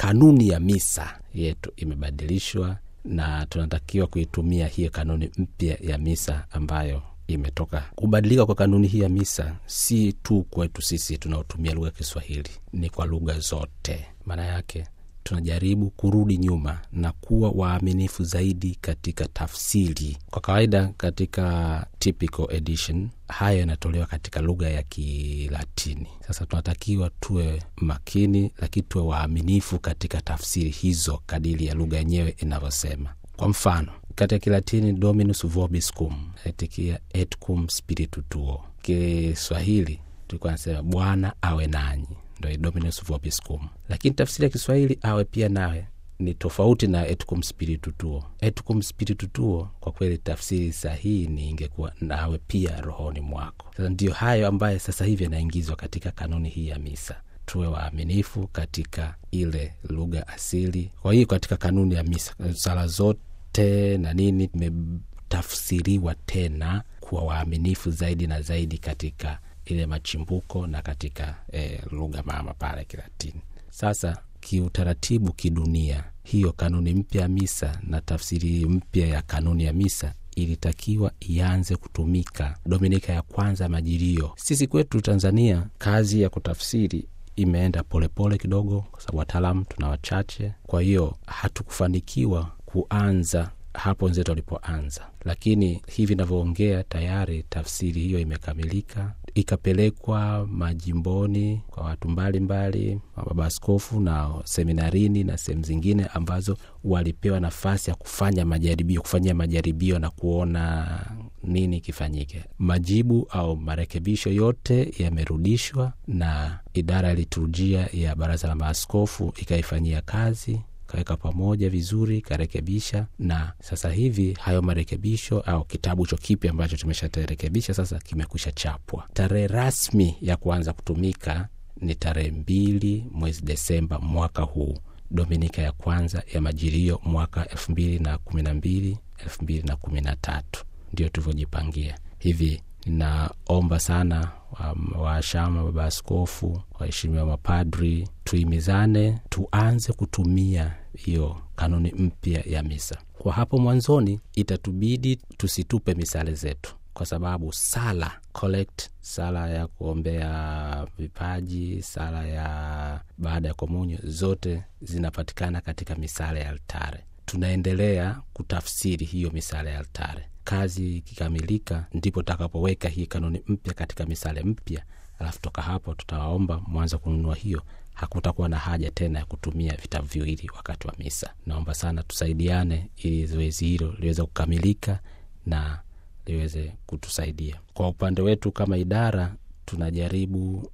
kanuni ya misa yetu imebadilishwa na tunatakiwa kuitumia hiyo kanuni mpya ya misa ambayo imetoka. Kubadilika kwa kanuni hii ya misa si tu kwetu sisi tunaotumia lugha ya Kiswahili, ni kwa lugha zote. Maana yake tunajaribu kurudi nyuma na kuwa waaminifu zaidi katika tafsiri. Kwa kawaida katika typical edition haya yanatolewa katika lugha ya Kilatini. Sasa tunatakiwa tuwe makini, lakini tuwe waaminifu katika tafsiri hizo kadiri ya lugha yenyewe inavyosema. Kwa mfano katika Kilatini dominus vobiscum etikia et cum spiritu tuo. Kiswahili tulikuwa nasema Bwana awe nanyi ndo dominus vobiscum, lakini tafsiri ya Kiswahili awe pia nawe ni tofauti na et cum spiritu tuo. Et cum spiritu tuo, kwa kweli tafsiri sahihi ni ingekuwa nawe pia rohoni mwako. Sasa ndiyo hayo ambayo sasa hivi yanaingizwa katika kanuni hii ya misa. Tuwe waaminifu katika ile lugha asili. Kwa hiyo katika kanuni ya misa sala zote na nini imetafsiriwa tena kuwa waaminifu zaidi na zaidi katika ile machimbuko na katika e, lugha mama pale Kilatini. Sasa kiutaratibu, kidunia, hiyo kanuni mpya ya misa na tafsiri mpya ya kanuni ya misa ilitakiwa ianze kutumika Dominika ya kwanza ya Majilio. Sisi kwetu Tanzania kazi ya kutafsiri imeenda polepole pole kidogo, kwa sababu wataalamu tuna wachache, kwa hiyo hatukufanikiwa kuanza hapo wenzetu walipoanza, lakini hivi navyoongea tayari tafsiri hiyo imekamilika, ikapelekwa majimboni kwa watu mbalimbali, mababa askofu na seminarini na sehemu zingine ambazo walipewa nafasi ya kufanya majaribio, kufanyia majaribio na kuona nini kifanyike. Majibu au marekebisho yote yamerudishwa na idara ya liturujia ya Baraza la Maaskofu ikaifanyia kazi kaweka pamoja vizuri, ikarekebisha, na sasa hivi hayo marekebisho au kitabu cho kipya ambacho tumesharekebisha sasa kimekwisha chapwa. Tarehe rasmi ya kuanza kutumika ni tarehe mbili mwezi Desemba mwaka huu, Dominika ya kwanza ya Majilio mwaka elfu mbili na kumi na mbili elfu mbili na kumi na tatu ndio tulivyojipangia hivi. Ninaomba sana washama, baba askofu, waheshimiwa mapadri, tuimizane, tuanze kutumia hiyo kanuni mpya ya misa. Kwa hapo mwanzoni, itatubidi tusitupe misale zetu, kwa sababu sala collect, sala ya kuombea vipaji, sala ya baada ya komunyo, zote zinapatikana katika misale ya altare. Tunaendelea kutafsiri hiyo misale ya altare kazi ikikamilika, ndipo tutakapoweka hii kanuni mpya katika misale mpya, alafu toka hapo tutawaomba mwanza kununua hiyo. Hakutakuwa na haja tena ya kutumia vitabu viwili wakati wa misa. Naomba sana tusaidiane, ili zoezi hilo liweze kukamilika na liweze kutusaidia. Kwa upande wetu kama idara, tunajaribu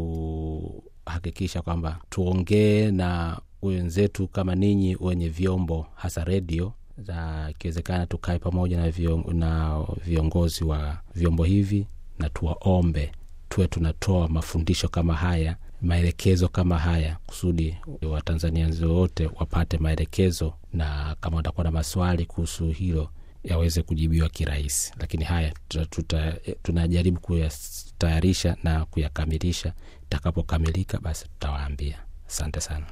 kuhakikisha kwamba tuongee na wenzetu kama ninyi wenye vyombo, hasa redio za ikiwezekana tukae pamoja na, vion, na viongozi wa vyombo hivi na tuwaombe tuwe tunatoa mafundisho kama haya, maelekezo kama haya, kusudi Watanzania wote wapate maelekezo, na kama watakuwa na maswali kuhusu hilo yaweze kujibiwa kirahisi. Lakini haya tuta, tuta, tunajaribu kuyatayarisha na kuyakamilisha. Itakapokamilika basi tutawaambia. Asante sana.